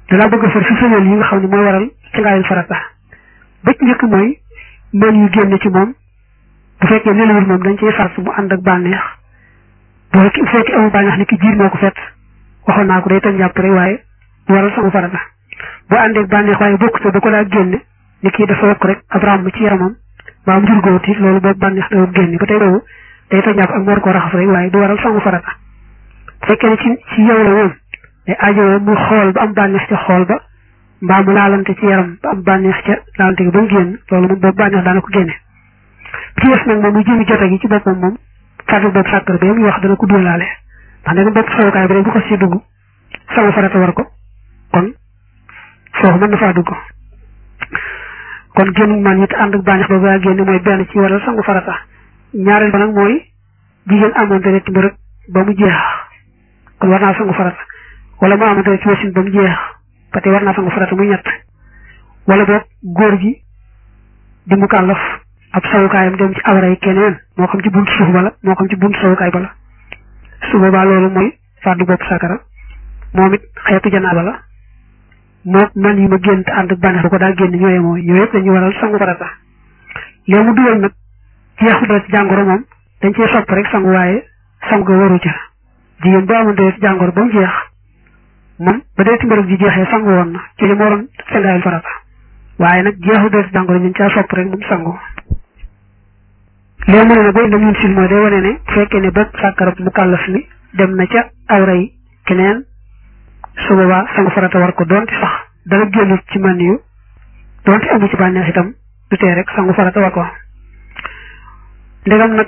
dalaa bëgg a far si sëñal yi nga xam ne mooy waral ci ngaayul farata ba ci njëkk mooy mën yu génn ci moom bu fekkee nelawul moom dañ ciy sart mu ànd ak bànneex bu fekkee bu fekkee amul bànneex ni ki jiir moo ko fet waxoon naa ko day tëj jàpp rek waaye du waral sangu farata bu àndee ak bànneex waaye bokk te da ko daa génne ni kii dafa wokk rek ab ràmm ci yaramam mbaa mu jur góor it loolu boobu bànneex dawul génne ba tey boobu day tëj jàpp ak mu war koo raxas rek waaye du waral sangu farata bu fekkee ne ci ci yow la moom day aajowoo mu xool ba am bànneex ca xool ba mbaa mu laalante ci yaram ba am bànneex ca laalante gi ba mu génn loolu moom boobu bànneex daana ko génne ci des nag moom mu jëmi jote gi ci boppam moom fàttali bopp sàkkar bi muy wax dana ko dóolaale ndax nag bopp sowukaay bi rek bu ko si dugg sama farata war ko kon foofu mën na faa dugg kon génn man it ànd ak bànneex boobu yaa génne mooy benn ci waral sangu farata ñaareel ba nag mooy jigéen amoon deret ci mbërëg ba mu jeex kon war naa sangu farata wala mu amoon deret ci wasin ba mu jeex ba tey war naa sangu farata muy ñett wala boog góor gi di mu kàllaf ab sawukaayam dem ci awray keneen moo xam ci buntu suuf bala moo xam ci buntu sawukaay bala su boobaa loolu mooy fàddu bopp sakara moom it xeetu janaaba la moo man yi ma génn te ànd ak bànneex bu ko daa génn ñooye mooy ñoo yëpp dañuy waral sangu farata léegi mu dugal nag jeexu dara ci jàngoro moom dañ cee sopp rek sangu waaye sangu ga waru ca jigéen boo amoon dara ci jàngoro ba mu jeex moom ba dee ci mbërëg ji jeexee sangu woon na ci li mu waroon sangaayul farata waaye nag jeexu dara ci jàngoro ñu caa sopp rek moom sangu léegi mu ne nag booy ndam sil mooy day wane ne bu fekkee ne bopp sàkkarab mu kàllaf mi dem na ca awray keneen su boobaa sangu farata war ko doonte sax dana génn ci man yu doonte amu ci bànneex itam du tee rek sangu farata war ko ndegam nag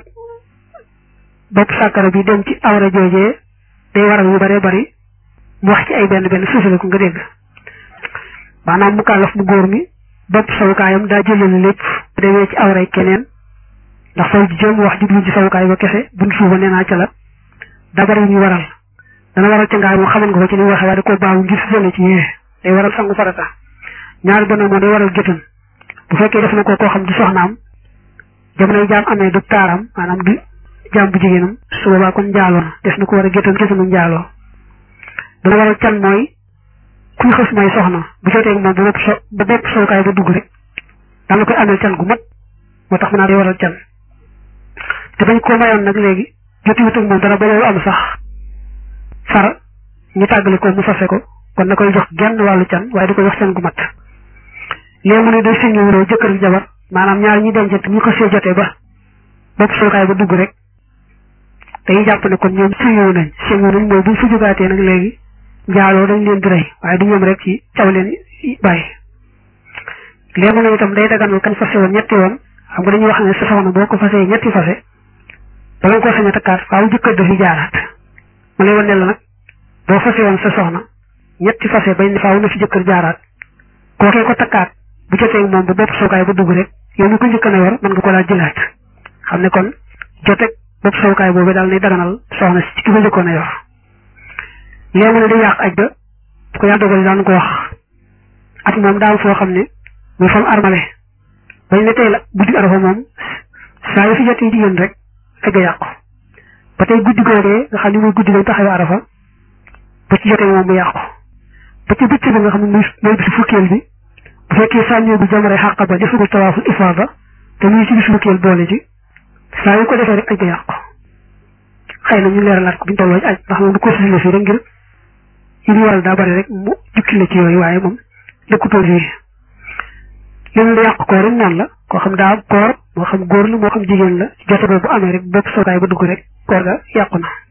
bopp sàkkara bi dem ci awra joojee day waral yu bare bari mu wax ci ay benn benn suufale ko nga dégg maanaam mu kàllaf mu góor mi bopp sawukaayam daa jëlale lépp bu demee ci awray keneen ndax saw ji jëm wax jublu ci sawukaay ba kese buñ suuba nee naa ca la daa bari yu ñu waral dana waral ca ngaay moom xaman nga ko ci ni waxee waaye da koo baawu ngir sële ci yee day waral sangu farata ñaari ba nag moom day waral géttan bu fekkee def na ko koo xam di soxnaam jamonoy jaam amee du taaram maanaam du jaam bu jigéenam su boobaa kon njaaloo na def na ko war a géttan géttanu njaaloo dana waral can mooy kuy xës may soxna bu jotee moom ba bopp so ba bopp sowukaay ba dugg rek danga koy amee can gu mat moo tax mu naa day waral can te bañ koo mayoon nag léegi jotiwut ak moom dara ba loolu am sax far ñu tàggale ko mu fase ko kon na koy jox genn wàllu can waaye di ko jox can gu mat léegi mu ne day sëñu wuroo jëkkër ak jabar maanaam ñaar ñi dencante ñu ko see jotee ba bopp sookaay ba dugg rek dañuy jàpp ne kon ñoom sëñu nañ sëñu nañ mooy buñ fa jógaatee nag léegi njaaloo dañ leen di rey waaye du ñoom rek ci caw leen bàyyi léegi mu ne itam day daganal kañ fase woon ñetti woon xam nga dañuy wax ne sa soxna boo ko fasee ñetti fase ba nga ko sañ a takkaat faaw jëkkër dafi jaaraat ma lay wan ne la nag boo fase woon sa soxna ñetti fase bañ ne faaw na fi jëkkër jaaraat kookee ko takkaat bu jotee moom ba bopp sookaay ba dugg rek yow mi ko njëkk na yor mën nga ko daal jëlaat xam ne kon joteeg bopp sookaay boobu daal nay daganal soxna si ci ki ko njëkkoon a yor léegi mu ne day yàq aj ba bu ko yàlla dogal daan ko wax at moom daal foo xam ne muy fam armale bañ ne tey la guddi arafa moom saa yu fi jotee jigéen rek aj ga yàqu ba tey guddi googee nga xam ne mooy guddi gañ taxawee arafa ba ci jotee moom mu yàqu ba ci bëccëg ba nga xam ne muy mooy bisu fukkeel bi bu fekkee sànni bu jamare xàq ba defagul tawaaful ifaada te muy ci bisu fukkeel boole ci saa yu ko defee rek aj ga yàqu xëy na ñu leeralaat ko bu ñu tolloo ci aj ndax moom du ko sisile fii rek ngir yi ñu waral daa bari rek mu jukki la ci yooyu waaye moom dëkkutoo fii li mu yàq koor rek noonu la koo xam daa koor moo xam góor la moo xam jigéen la jote boobu amee rek bopp sookaay ba dugg rek koor ga yàqu na